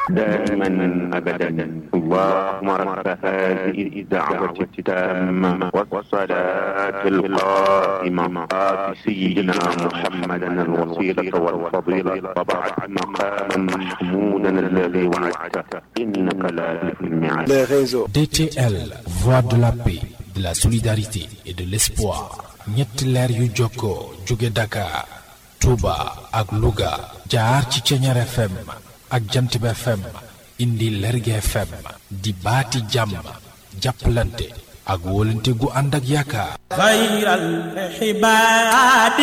دائما أبدا اللهم رب هذه الدعوة التامة والصلاة القائمة آت سيدنا محمدا الوسيلة والفضيلة وبعد مقاما محمودا الذي وعدته إنك لا تخلف الميعاد les réseaux. DTL, voix de la paix, de la solidarité et de l'espoir. ñetti leer yu jokkoo jóge Dakar, Touba ak Louga jaar ci Ceñeer FM ak Jantib FM indi Lerge FM di baati jàmm jàppalante ak wóolante gu ànd ak yaakaar. خير الحباد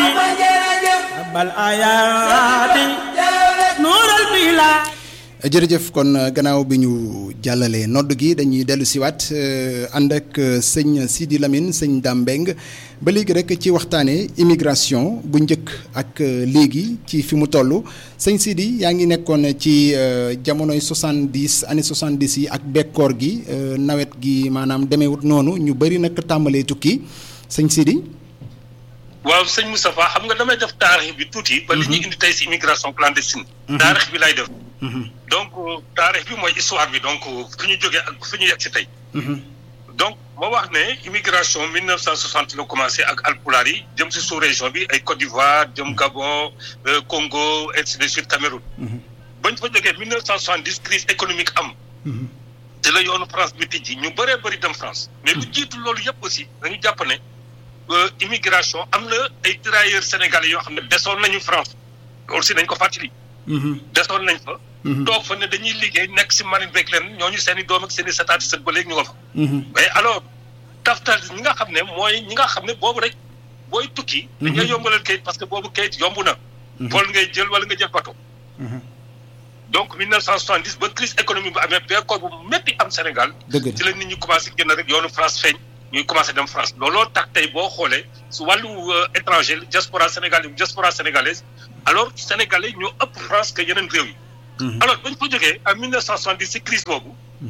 بل آياتي نور البلاد jërëjëf kon gannaaw bi ñu jàllalee nodd gi dañuy dellu siwaat ànd ak sëñ Sidi Lamine sëñ Dame Mbeng ba léegi rek ci waxtaanee immigration bu njëkk ak léegi ci fi mu toll sëñ Sidi yaa ngi nekkoon ci jamonoy 70 années 70 yi ak bekkoor gi nawet gi maanaam demeewut noonu ñu bëri nag tàmbalee tukki sëñ Sidi. waaw sëñ Moustapha xam nga damay def taarix bi tuuti. ba li ñuy indi tey si immigration clandestine. taarix bi lay def. donc taarix bi mooy histoire bi donc fi ñu jógee ak fi ñu yegg si tey. donc moo wax ne immigration 1960 la commencé ak alpulaar yi jëm si sous région bi ay Côte d'Ivoire jëm Gabon Congo ainsi de suite Cameroun. bañ fa jógee 1970 crise économique am. te la yoonu France bi tijji ñu bëree bëri dem France. mais lu jiitu loolu yëpp aussi dañu jàpp ne. immigration am na ay tirailleurs sénégalais yoo xam ne desoon nañu France loolu si nañ ko fàttali. desoon nañ fa. toog fa ne dañuy liggéey nekk si marine beeg leen ñooñu seen i doom ak seen i sataati sët ba léegi ñu nga fa. mais alors taftal ñi nga xam ne mooy ñi nga xam ne boobu rek booy tukki. dañuy yombalal kayit parce que boobu kayit yomb na. vol ngay jël wala nga jël bateau. donc 1970 ba crise économique bu amee bekkoor bu métti am Sénégal. dëgg ci la nit ñi commencé génn rek yoonu France feeñ. ñuy commencé dem France looloo tax tey boo xoolee su wàllu étranger diaspora sénégalais diaspora sénégalaise alors sénégalais ñoo ëpp France que yeneen réew yi. alors bañ fa jógee en 1970 si crise boobu.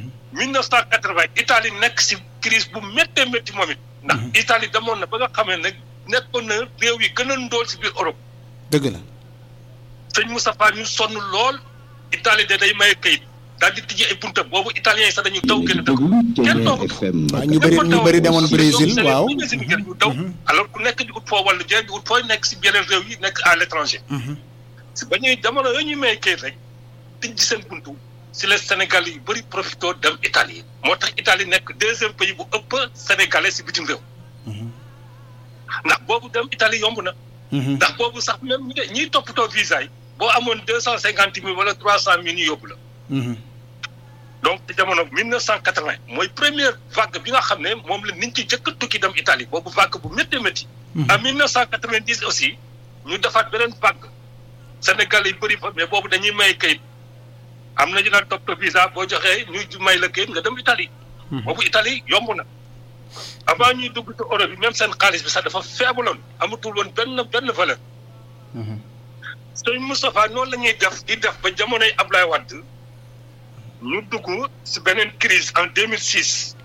1980 Italie nekk si crise bu méttee métti moom it. ndax Italie demoon na ba nga xamee ne nekkoon na réew yi gën a ndóol si biir Europe. dëgg la. sëñ Moustapha ñu sonn lool Italie de day maye kayit. daal di tijji ay bunta boobu italien yi sax dañu daw gën a daw kenn toogu waaw ñu bëri ñu bëri demoon Brésil waaw ñu daw alors ku nekk di ut foo wala jël di ut fooy nekk si yeneen réew yi nekk à l' étranger si ba ñuy jamono yooyu ñuy may kayit rek tijji seen buntu si les Sénégal yu bëri profito dem Italie moo tax Italie nekk deuxième pays bu ëpp sénégalais si bitim réew ndax boobu dem Italie yomb na ndax boobu sax même ñiy toppatoo visa yi boo amoon deux cent cinquante mille wala trois cent mille ñu yóbbu la donc ci jamono 1980 mooy première vague bi nga xam ne moom la nit ci jëkk a tukki dem Italie boobu vague bu métti métti. en 1990 aussi ñu defaat beneen vague Sénégal yi bëri fa mais boobu dañuy may kayit am na ñu daan topp visa boo joxee ñu may la kayit nga dem Italie. boobu Italie yomb na. avant ñuy dugg ci Europe bi même seen xaalis bi sax dafa feebuloon amatul woon benn benn valeur. sëñ Moustapha noonu la ñuy def di def ba jamonoy Ablaye Wade. ñu dugg si beneen crise en 2006.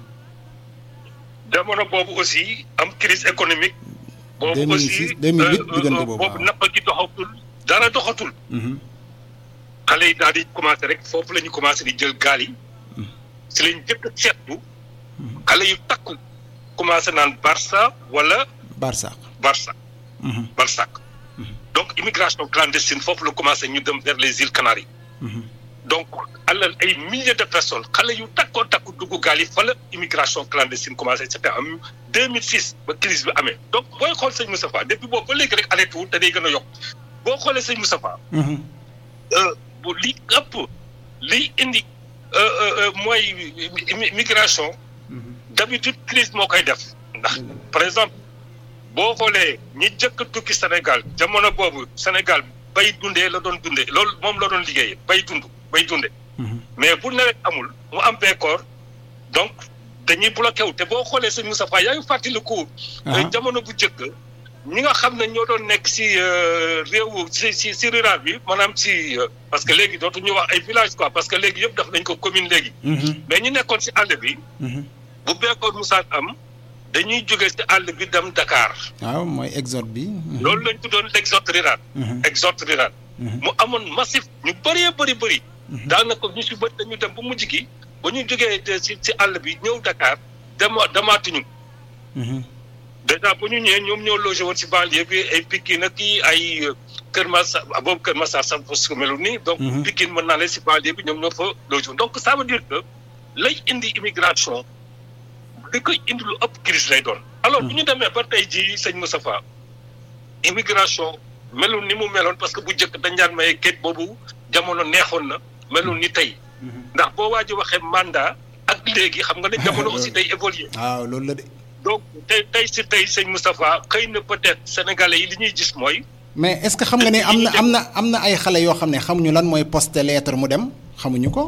jamono boobu aussi am crise économique. boobu aussi 2006 2008 diggante boobu boobu napp gi doxatul dara doxatul. xale yi daal di commencé rek foofu la ñu commencé di jël gaal yi. si lañ jëkk a seetlu. xale yu takku commencé naan Barça wala. Barça. Barça. Barça. donc immigration clandestine foofu la commencé ñu dem vers les îles Canaries. donc alal ay milliers de personnes xale yu takkoo takku dugg gaal yi fa la immigration clandestine commencé c'était en 2006 ba crise bi amee donc booy xool sëñ Moustapha depuis boobu ba léegi rek arrêté wul te day gën a yokk boo xoolee sëñ Moustapha bu li ëpp liy indi mooy migration d'habitude crise moo koy def ndax par exemple boo xoolee ñi jëkk a tukki Sénégal jamono boobu Sénégal bay dundee la doon dundee loolu moom la doon liggéeyee bay dund bay dunde mais bu nawet amul mu am bekkoor donc dañuy bloqué wu te boo xoolee sëñ Moustapha yaa ngi fàttaliku. jamono bu njëkk ñi nga xam ne ñoo doon nekk si réew si si si rural bi maanaam si parce que léegi dootuñu wax ay village quoi parce que léegi yëpp daf nañ ko commune léegi. mais ñu nekkoon si àll bi. bu bekkoor Moussa am dañuy jóge si àll bi dem Dakar. waaw mooy exode bi. loolu lañ tuddoon l'exode rural. exode rural. mu amoon massif ñu bëree bëri bëri daanaka ñu si bët dañu dem ba mujj gi ba ñu jógee si si àll bi ñëw Dakar dema demaatuñu déjà bu ñu ñëwee ñoom ñoo logé woon si banlieue bi ay Pikine ak kii ay Kër Massar boobu Kër Massar sax parce que melu nii. donc Pikine mën naa leen si banlieue bi ñoom ñoo fa logé woon donc ça veut dire que lay indi immigration li koy indi lu ëpp crise lay doon. alors bu ñu demee ba tey jii sëñ Moustapha immigration melul ni mu meloon parce que bu njëkk dañ daan maye kayit boobu jamono neexoon na melul ni tey. ndax boo waaj a waxee mandat ak léegi xam nga ne jamono aussi day évoluer. waaw loolu la de. donc tey tey si tey sëñ Moustapha xëy na peut-être sénégalais yi li ñuy gis mooy. mais est-ce que xam nga ne am na am na am na ay xale yoo xam ne xamuñu lan mooy poste lettre mu dem xamuñu ko.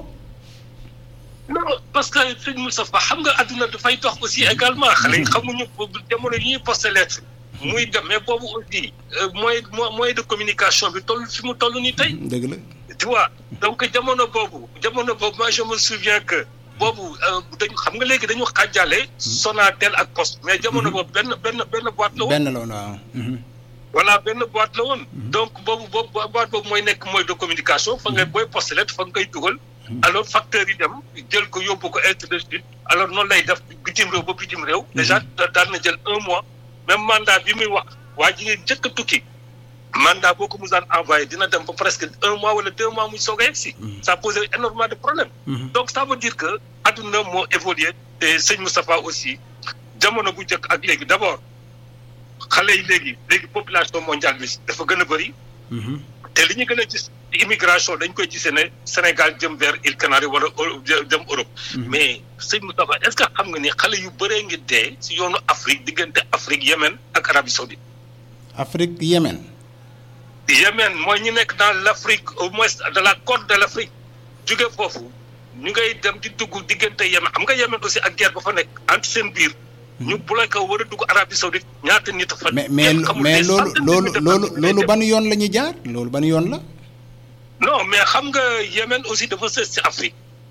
non parce que sëñ Moustapha xam nga àdduna dafay dox aussi également xale yi xamuñu jamono yi ñuy poste lettre. muy dem mais boobu aussi moyen moyen de communication bi toll fi mu toll nii tey. dëgg la. tu vois donc jamono boobu jamono boobu moi je me souviens que. boobu dañu xam nga léegi dañu xàjjale. Sonatel ak Poste. mais jamono boobu benn benn benn boîte la woon. benn la woon waaw. voilà benn boîte la woon. donc boobu boobu boîte boobu mooy nekk mooy de communication fa ngay booy poste lettre fa nga koy dugal. alors facteurs yi dem jël ko yóbbu ko ainsi de suite alors noonu lay def bitim réew ba bitim réew. déjà daan na jël un mois. même mandat bi muy wax waa ji ngeen njëkk a tukki. mandat boo ko musaan envoyé dina dem ba presque un mois wala deux mois muy soog a yegsi. ça pose énormément de problèmes. donc ça veut dire que adduna moo évolué te sëñ Moustapha aussi jamono bu njëkk ak léegi d' abord xale yi léegi léegi population mondiale bi dafa gën a bëri. te li ñu gën a gis immigration dañ koy gisee ne Sénégal jëm vers îles Canaries wala jëm Europe. mais sëñ Moustapha est ce que xam nga ni xale yu bëree ngi dee si yoonu Afrique diggante Afrique Yémen ak Arabie Saoudite. Afrique Yémen. Yémen mooy ñu nekk dans l' Afrique au moins de la côte de l' Afrique jóge foofu ñu ngay dem di dugg diggante Yémen xam nga Yémen aussi ak guerre ba fa nekk entre seen biir. ñu bloqué war a dugg Arabie Saoudite ñaata nit fa. mais mais mais loolu loolu loolu loolu ban yoon la ñuy jaar loolu ban yoon la. non mais xam nga Yémen aussi dafa sës ci Afrique.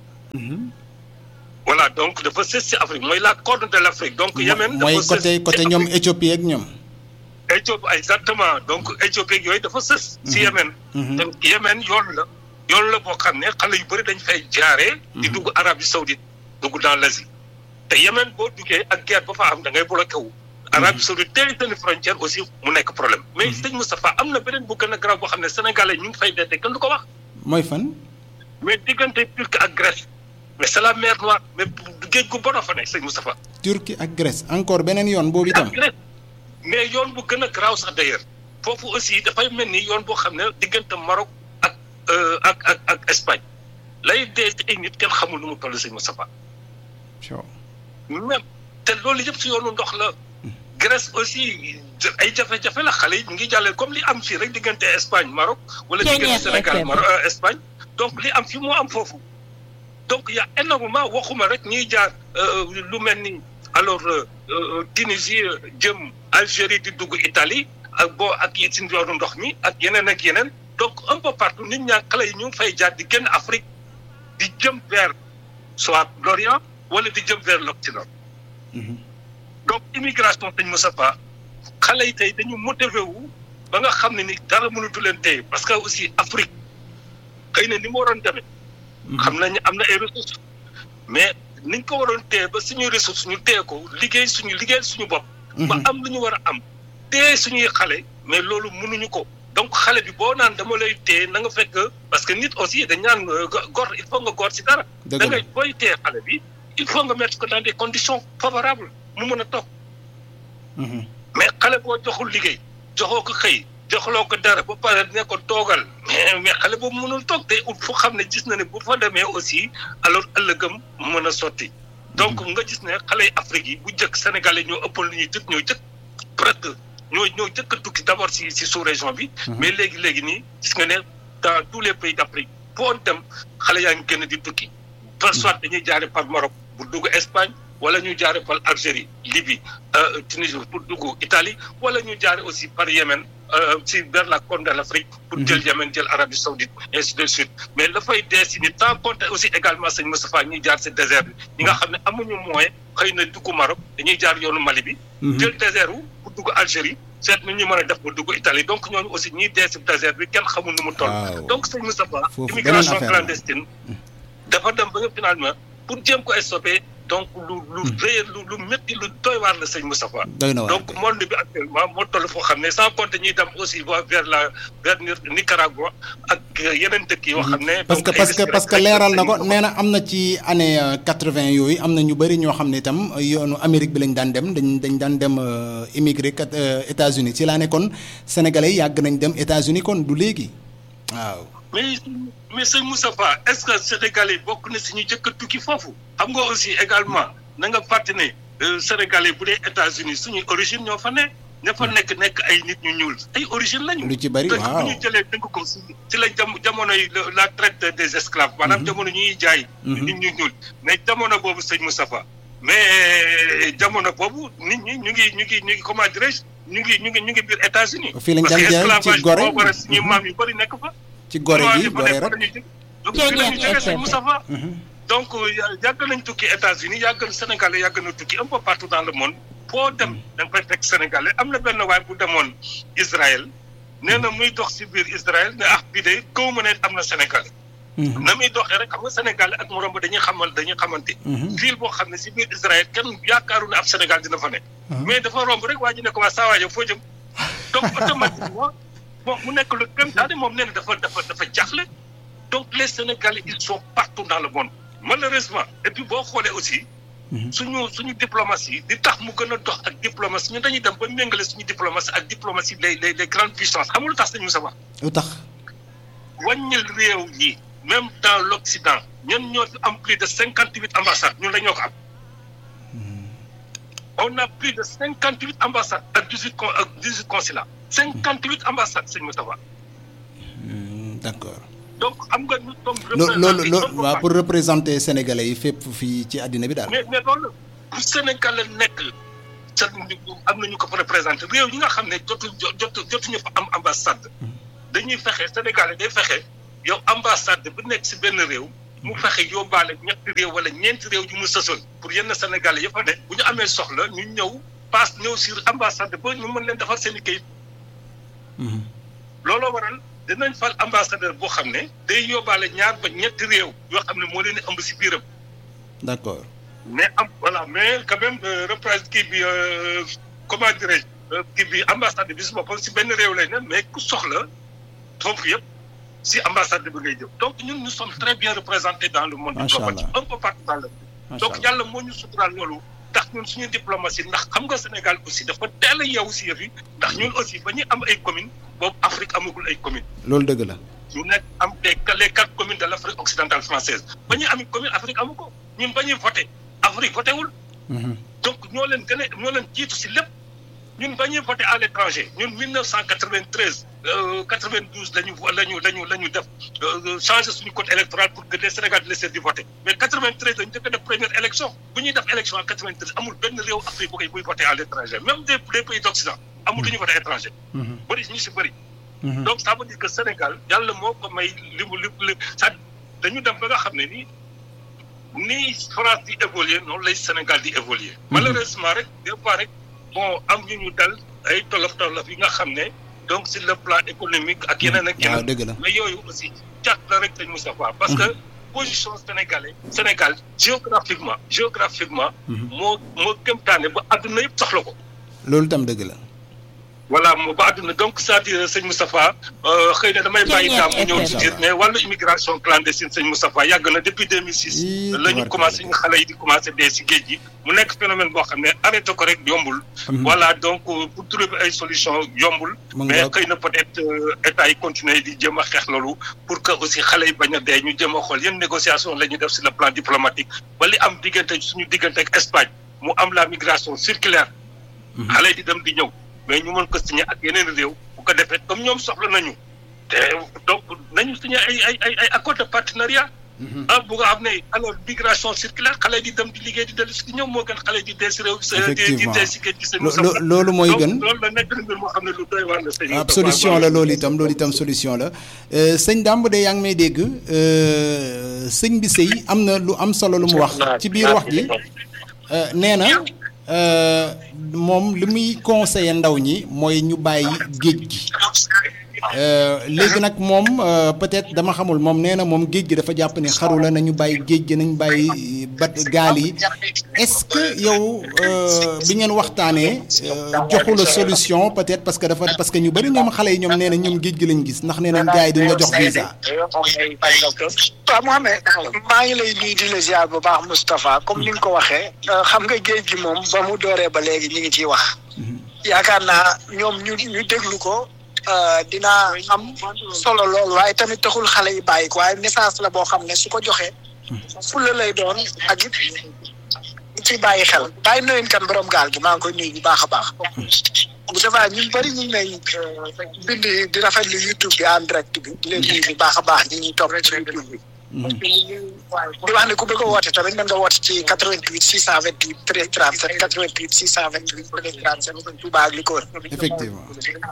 voilà donc dafa sës ci Afrique mooy la côte de l' Afrique donc. Yémen dafa mooy sës côté côté ñoom Éthiopie ak ñoom. Éthiopie exactement donc Éthiopie yooyu dafa sës. ci Yémen. donc Yémen yoon la. yoon la boo xam ne xale yu bëri dañ fay jaaree. di dugg Arabie Saoudite dugg dans l' Asie. te Yémen boo duggee ak guerre ba fa am da ngay bloqué wu. Arabie Saoudite teel seen frontière aussi mu nekk problème. mais sëñ Moustapha am na beneen bu gën a garaaw boo xam ne sénégalais ñu ngi fay dee kenn du ko wax. mooy fan. mais diggante Turquie ak Grèce. mais c' est la mer Noire mais géej gu bon a fa nekk sëñ Moustapha. Turquie ak Grèce encore beneen yoon boobu itam. ak Grèce mais yoon bu gën a garaaw sax d' ailleurs foofu aussi dafay mel ni yoon boo xam ne diggante Maroc ak ak ak ak Espagne lay dee ci ay nit kenn xamul nu mu toll sëñ Moustapha. même te loolu yëpp si yoonu ndox la Grèce aussi ay jafe-jafe la xale yi ñu ngi jàllee comme li am fii rek diggante Espagne Maroc wala diggante Sénégal Maroc Espagne donc li am fii moo am foofu donc y' a énormément waxuma rek ñuy jaar lu mel ni alors Tunisie jëm Algérie di dugg Italie ak boo ak si yoonu ndox mi ak yeneen ak yeneen donc un peu partout nit ñaa xale yi ñu ngi fay jaar di génn Afrique di jëm vers soit l'Orient wala di jëm vers l'Occident donc immigration dañ mos a fa xale yi tey dañu motivé wu ba nga xam ne ni dara mënatu leen téye parce que aussi Afrique xëy na ni mu waroon demee. xam nañ am na ay ressources. mais niñ ko waroon téye ba suñuy ressources ñu téye ko liggéey suñu liggéey suñu bopp. ba am lu ñu war a am téye suñuy xale mais loolu mënuñu ko. donc xale bi boo naan dama lay téye na nga fekk parce que nit aussi dañ naan gor il faut nga gor si dara. dëgg da ngay booy téye xale bi il faut nga mettre ko dans des conditions favorables mu mën a toog. mais xale boo joxul liggéey joxoo ko xëy joxloo ko dara ba pare ne ko toogal mais mais xale boobu mënul toog te ut fu xam ne gis na ne bu fa demee aussi alors ëllëgam mën a sotti. donc nga gis ne xale yi Afrique yi bu njëkk Sénégalais ñoo ëppoon lu ñuy jëkk ñoo jëkk presque ñoo ñoo jëkk a tukki d' abord si si sous région bi. mais léegi léegi nii gis nga ne dans tous les pays d' Afrique foo dem xale yaa ngi gën di tukki. par soit dañuy jaare par Maroc bu dugg Espagne. wala ñu jaare par Algérie Libye Tunisie pour dugg Italie wala ñu jaare aussi par Yémen si vers la côte de l' Afrique pour jël Yémen jël Arabie Saoudite ainsi de suite mais dafay dee si ni tant compte aussi également sëñ Moustapha ñuy jaar si désert bi ñi nga xam ne amuñu moyen xëy na dugg Maroc dañuy jaar yoonu Mali bi jël désert wu pour dugg Algérie seet nu ñu mën a def ba dugg Italie donc ñooñu aussi ñiy dee si désert bi kenn xamul nu mu toll. Waaw. donc sëñ Moustapha Foofu beneen immigration affaire la. clandestine dafa dem ba nga finalement pour jéem ko stopper donc lu lu rëy lu lu métti lu doy waar la sëñ Moustapha. doy na waar donc monde bi actuellement moo toll foo xam ne sans compter ñuy dem aussi va vers la vers Nicaragua ak yeneen dëkk yoo xam ne. parce que donc ay parce que risques parce que rek leeral na lañ ko nee na am na ci année quatre-vingt yooyu am na ñu bëri ñoo xam ne itam yoonu Amérique bi lañ daan dem dañ dañ daan dem euh, immigré kat euh, États-Unis ci laa ne kon sénégalais yi yàgg nañ dem États-Unis kon du léegi waaw. mais mais sëñ Moustapha est-ce que Sénégalais bokk na si ñu jëkk a tukki foofu xam nga aussi également na nga fàtte ne euh, Sénégalais bu dee États-Unis suñuy origine ñoo fa ne ña fa nekk nekk ay nit ñu ñuul ay origine lañu. Lu ci bari, te waaw. bu ñu jëlee dënk ko si si la jam jamonoy le- la traite des esclaves. maanaam jamono ñuy jaay. Mhm. nit ñu ñuul mais jamono boobu sëñ Moustapha mais jamono boobu nit ñi ñu ngi ñu ngi ñu ngi comment dirais-je ñu ngi ñu ngi ñu ngi biir États-Unis. Fii lañ parce daan que jaay ci esclavage Gorée. boo war a suñu Mhm. maam yu bëri nekk fa. ci gore gi gore rek. donc fii la ñu jógee sëñ Moustapha Mhm. donc ya- yàgg nañ tukki États-Unis yàgg na Sénégalais yàgg na tukki un peu partout dans le monde foo dem da nga fay fekk Sénégalais am na benn waay bu demoon Israël nee na muy dox si biir Israël ne ah bii de kaw ma ne am na Sénégalais Mhm. na muy doxee rek xam nga Sénégalais ak morom ba dañuy xamal dañuy xamante Mhm. ville boo xam ne si biir Israël kenn yaakaaru ne ab Sénégal dina fa nekk Mhm. mais dafa romb rek waa ji ne ko waa saa waay yow foo jëm donc automatiquement bon mu nekk lu gëm daal moom nee na dafa dafa dafa jaxle donc les Sénégalais ils sont partout dans le monde malheureusement et puis boo xoolee aussi Mhm. suñu suñu diplomatie di tax mu gën a dox ak diplomatie ñun dañuy dem ba méngale suñu diplomatie ak diplomatie les les les grandes puissances xamul lu tax sañu sa wax lu tax wàññil réew yi même dans l'Occident ñun ñoo fi am plus de cinquante huit ambassades ñun la ñoo ko am on a plus de cinquante huit ambassades ak dix huit con ak dix huit consulats cinquante huit ambassades sëñ Moustapha Hmm, d'accord donc xam nga nous sommes loo loolu représentés loo un peu waaw partout. pour représenter sénégalais yi fépp fii ci àddina bi daal. mais mais loolu bu Sénégal la nekk sa am na ñu ko fa représenté réew yi nga xam ne jotu jotu jotuñu fa am ambassade dañuy fexe Sénégal day fexe yow ambassade bu nekk si benn réew mu fexe yóbbaale ñetti réew wala ñeenti réew yu mu sësoon pour yenn Sénégalais ya fa ne bu ñu amee soxla ñu ñëw paas ñëw si ambassade ba ñu mën leen defar seen i kayit Mhm. looloo waral dinañ fal ambassadeur boo xam ne day yóbbaale ñaar ba ñetti réew yoo xam ne moo leen di ëmb si biiram. d'accord mais am voilà mais quand même représente kii bi euh, comment dirais-je euh, kii bi ambassade bi si boppam si benn réew lay ne mais ku soxla foofu yëpp si ambassade bi ngay jëm donc ñun nous sommes très bien représentés dans le monde Macha diplomatique Allah. un peu partout dans le monde macha donc allah yàlla moo ñu suturaal loolu ndax ñun suñu diplomatie ndax xam nga Sénégal aussi dafa teel a yeewu si yëf yi ndax ñun aussi ba ñuy am ay communes boobu Afrique amagul ay communes loolu dëgg la. ñu nekk am des les quatre communes de l' Afrique occidentale française ba ñuy ami commune Afrique amu ko ñun ba ñuy voté Afrique voté wul Mhm. donc ñoo leen gën a ñoo leen jiitu si lépp ñun ba ñuy voté à l' étranger ñun 1993 euh, 92 la ñu la ñu la ñu la ñu def euh, changé suñu code électoral pour que les Sénégalais laissent di voter mais 93 la ñu njëkk a def première élection bu ñuy def élection en 93 amul benn réew Afrique bu koy buy voté à l' étranger même des des pays d' Occident amul lu ñu voté étranger. Mhm. bëri ñu si bëri. Mhm. donc ça veut dire que Sénégal yàlla moo ko may li mu li mu li ça dañu dem ba nga xam ne nii ni France di évoluer noonu lay Sénégal di évoluer malheureusement rek des fois rek bon am ñu ñu dal ay tolof tolof yi nga xam ne donc sur le plan économique ak yeneen ak waaw yeneen dëgg la. mais yooyu aussi cat la rek dañ Moustapha parce que position sénégalais Sénégal géographiquement géographiquement Mhm. moo moo kémtaane ba àdduna yëpp soxla ko loolu tam dëgg la. voilà moo ba àdduna donc c'est-à-dire sëñ Moustapha euh, xëy na damay bàyyi daam mu ñëw ci biir mais wàllu immigration clandestine sëñ Moustapha yàgg na depuis 2006 Ii, la ñu tubarkalla. commencé ñu xale yi di commencé dee si géej gi mu nekk phénomène boo xam ne arrêté ko rek yombul Mhm. voilà donc euh, pour trouver ay solution yombul Mu mais ngoog. xëy na peut-être euh, état yi continuer di jéem a xeex loolu pour que aussi xale yi bañ a dee ñu jéem a xool yan négociation la ñuy def sur le plan diplomatique ba li am diggante suñu diggante ak Espagne mu am la migration circulaire xale yi di dem di ñëw mais ñu mën ko signé ak yeneen réew bu ko defee comme ñoom soxla nañu te donc nañu signé ay ay ay ay accord de partenariat ah bu nga xam ne alors migration circulaire xale yi di dem di liggéey di dellu si di ñëw moo gën xale yi di dee si réew si di di Effectivement. dee si géej gi seen Lo- lo- loolu mooy donc gën. loolu la nekk na mbir moo xam ne lu doy waar la sëñ ab solution la loolu itam loolu itam solution la Euh, sëñ Dame de yaa ngi may dégg euh, sëñ bi sëy am na lu am solo lu mu wax ci biir wax ji euh, nee na moom li muy conseiller ndaw ñi mooy ñu bàyyi géej gi léegi nag moom peut-être dama xamul moom nee na moom géej gi dafa jàpp ne xaru la nañu bàyyi géej gi nañu bàyyi bat gaal yi est-ce que yow bi ngeen waxtaanee joxu la solution peut-être parce que dafa parce que ñu bari ñoom xale yi ñoom nee na ñoom géej gi lañ gis ndax nee nañ gars yi duñ la jox visa. waaw Mohamed maa ngi lay nuyu di la ziar bu baax Moustapha comme ni nga ko waxee xam nga géej gi moom ba mu dooree ba léegi ñu ngi ciy wax yaakaar naa ñoom ñu ñu déglu ko dina am solo lool waaye tamit taxul xale yi bàyyi ko waaye message la boo xam ne su ko joxee fulla lay doon ak it ci bàyyi xel bàyyi noyin kan borom gaal gi maa ngi koy nuyu bu baax a baax bu defaa ñun bëri ñu ngi may bind di rafetlu YouTube bi en direct bi di leen nuyu bu baax a baax ñi ñuy topp ci YouTube bi di wax ne ku bëgg a woote tamit mën nga woote ci 88 628 13 37 88 628 13 37 Touba ak li ko wër. effectivement.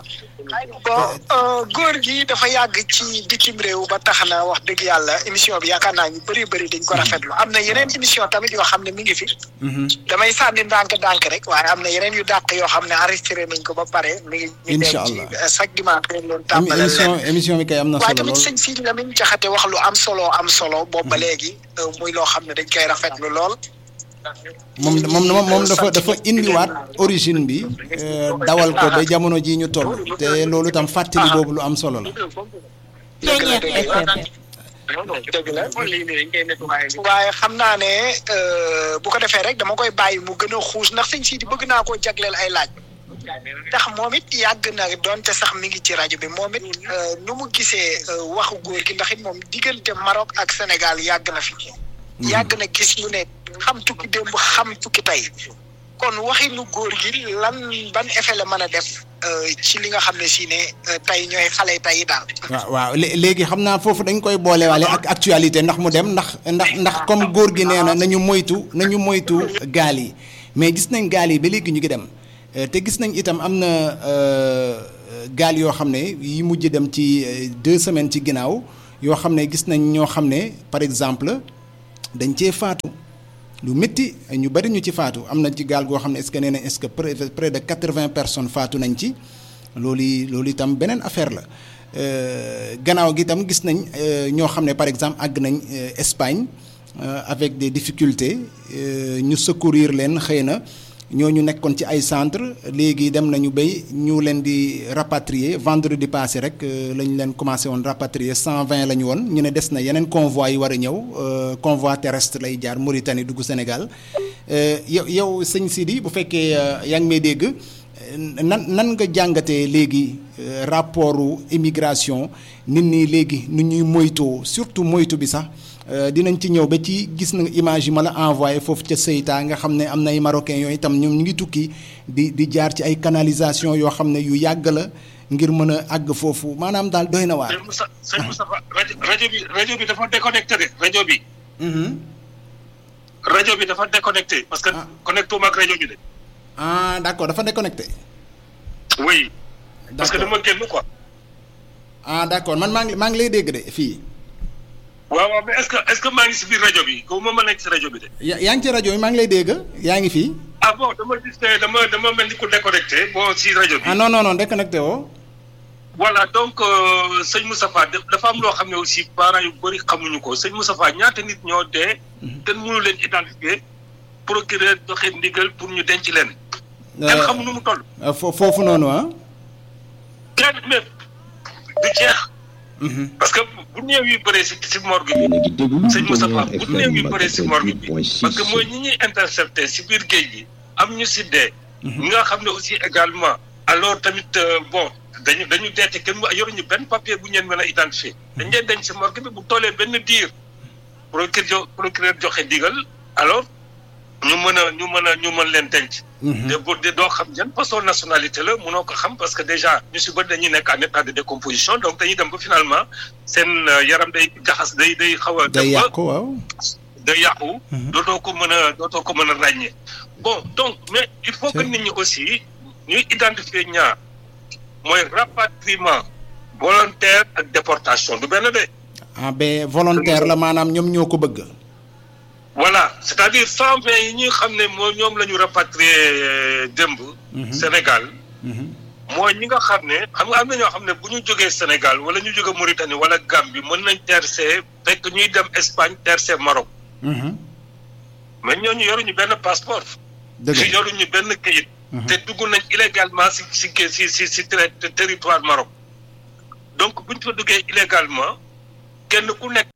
bon góor gi dafa yàgg ci bitim réew ba tax na wax dëgg yàlla émission bi yaakaar naa ñu bëri bëri dañ ko rafetlu am na yeneen émission tamit yoo xam ne mi ngi fi. damay sànni ndànk-ndànk rek waaye am na yeneen yu dàq yoo xam ne enregistré nañ ko ba pare. mi ngi incha allah chaque dimanche dañ leen tàmbalal émission émission bi kay am na solo waaye tamit lool sëñ Sidi Lamine Jaxate wax lu am solo am solo boobu ba léegi muy loo xam ne dañ koy rafetlu lool. moom moom moom dafa dafa indiwaat origine bi dawal ko ba jamono ji ñu toll te loolu tam fàttali boobu lu am solo la. dëgg la dëgg la dëgg la waaye xam naa ne bu ko defee rek dama koy bàyyi mu gën a xuus ndax sëñ Sidi bëgg naa koo jagleel ay laaj. ndax moom it yàgg na donte sax mi ngi ci rajo bi moom it nu mu gisee waxu góor gi ndax it moom diggante Maroc ak Sénégal yàgg na fi. yàgg na gis lu ne xam tukki démb xam tukki tey kon waxinu góor gi lan ban effet la mën a def ci li nga xam ne si ne tey ñooy xale tey daal. waaw waaw léegi xam naa foofu dañ koy boolewaale ak actualité ndax mu dem ndax ndax ndax comme góor gi nee na nañu moytu nañu moytu gaal yi mais gis nañ gaal yi ba léegi ñu ngi dem. te gis nañ itam am na gaal yoo xam ne yi mujj dem ci deux semaines ci ginnaaw yoo xam ne gis nañ ñoo xam ne par exemple dañ cee faatu lu métti ñu bari ñu ci faatu am na ci gaal goo xam ne est-ce que nee na est-ce que près de quatre-vingts personnes faatu nañ ci loolu loolu itam beneen affaire la gannaaw gi itam gis nañ ñoo xam ne par exemple àgg nañ Espagne avec des difficultés ñu secourir leen xëy na. ñooñu nekkoon ci ay centre léegi dem nañu béy ñu leen di rapatrier vendredi passé rek lañ leen commencé woon rapatrier cent vingt la ñu woon ñu ne des na yeneen convoi yi war a ñëw convoi terrestre lay jaar Mauritanie dugg Sénégal yow yow sëñ Sidi bu fekkee yaa ngi may dégg nan nan nga jàngatee léegi rapportu immigration nit ñi léegi nu ñuy moytoo surtout moytu bi sax dinañ ci ñëw ba ci gis na image yi ma la envoyé foofu ca Seyta nga xam ne am na ay marocains yooyu itam ñoom ñu ngi tukki di di jaar ci ay canalisation yoo xam ne yu yàgg la ngir mën a àgg foofu maanaam daal doy na waar. sëñ Moussa sëñ Moustapha rajo rajo bi rajo bi dafa déconnecté de rajo bi. rajo bi dafa déconnecté. parce que connecté wu ak rajo bi de. ah d'accord dafa déconnecté. oui. parce que dama génn quoi. ah d'accord man maa ngi maa ngi lay dégg de fii. waaw waaw mais est-ce que est-ce que maa ngi si biir rajo bi ko ma ma nekk si rajo bi de. yaa yaa ngi ci rajo bi maa ngi lay dégg yaa ngi fii. ah bon dama gis ne dama dama mel ni ku déconnecté bon si rajo bi. ah non non non déconnecté woo. voilà donc sëñ Moustapha dafa am loo xam ne aussi parents yu bëri xamuñu ko sëñ Moustapha ñaata nit ñoo dee. kenn mënu leen identifier procureur joxe ndigal pour ñu denc leen. kenn xamu nu mu toll. foofu noonu ah. kenn mais du jeex. parce que bu néew yi bëree si si morgue bi sëñ Moustapha bu néew yi bëree si morgue bi parce que mooy ñi ñuy intercepté si biir géej gi am ñu si dee. ñi nga xam ne aussi également alors tamit bon dañu dañu deete kenn mu yoruñu benn papier bu ñeen mën a identifier dañ leen denc si morgue bi bu tollee benn diir procureur procureur joxe digal alors ñu mën a ñu mën a ñu mën leen denc. te bu de doo xam yan façon nationalité la mënoo ko xam parce que déjà ñu si bëri dañuy nekk en état de décomposition donc dañuy dem ba finalement seen yaram day jaxas day day xaw a. day yàqu waaw. day yàqu. dootoo ko mën a dootoo ko mën a ràññee. bon donc mais il faut que nit ñi aussi ñuy identifier ñaar mooy rapatriement volontaire ak déportation du benn de. ah ben volontaire la maanaam ñoom ñoo ko bëgg. voilà c'est-à-dire cent vingt yi ñuy xam ne moo ñoom la ñu rapatrié démb. Sénégal. mooy ñi nga xam ne xam nga am na ñoo xam ne bu ñu jógee Sénégal wala ñu jógee Mauritanie wala Gambie mën nañ tercé fekk ñuy dem Espagne tercé Maroc. mais ñooñu yoruñu benn passeport. dëgg yoruñu benn këyit. te dugg nañ illégalement si si si si si territoire Maroc. donc bu ñu fa duggee illégalement kenn ku nekk